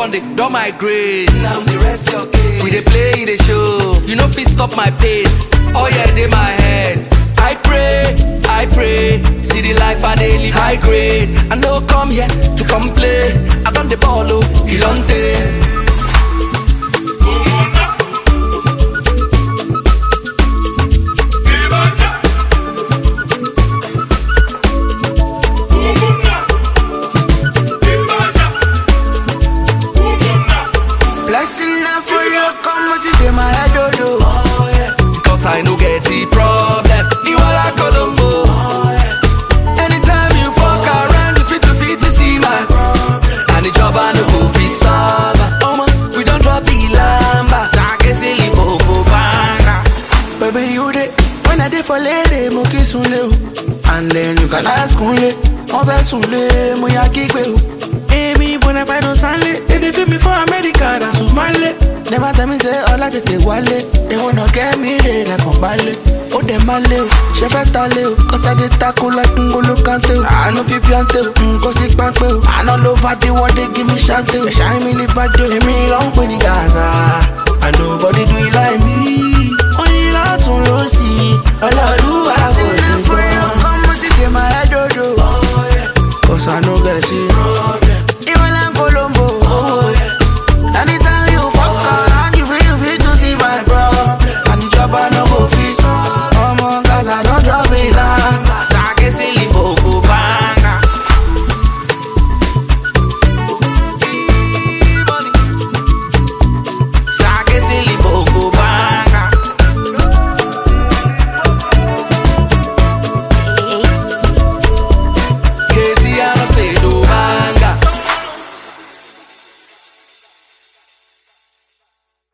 don dey don my grace. Now the rest your case. We dey play, dey show. You no fit stop my pace. Oh yeah, dey my head. I pray, I pray. See the life I dey live high grade. I no come here to complain. I don dey ball oh, Ilonte. Blessing na for you, come with it in my head, oh, oh. oh yeah. Cause I no get the problem. You are like Colombo. Oh yeah. Anytime you fuck around, you fit to fit to see my And the job I no go fit solve. Oh man, we don't drop the lamba. Sake silly popo banga. Baby, you dey when I dey for lady, mo kiss unle o. And then you can ask unle, mo fẹ́ sunle, mo ya kígbe o. Èmi bona fide don sanle, they dey feel me for America, na Sumale. Never tell me say ọlá tètè wálé, they wanna get me re lẹ́kàn balẹ̀. Ó dẹ̀ máa lé o, ṣe fẹ́ ta lé o, kọ́sá dé tako like ngolo kante o. Àánú fi píọ́ntè o, nǹkan sí pápẹ́ o. Àná ló bá dé wọ́dé give me ṣáńtè o. Ẹ̀ṣá mi lè bá dé o, èmi ló ń pè ní gàrà.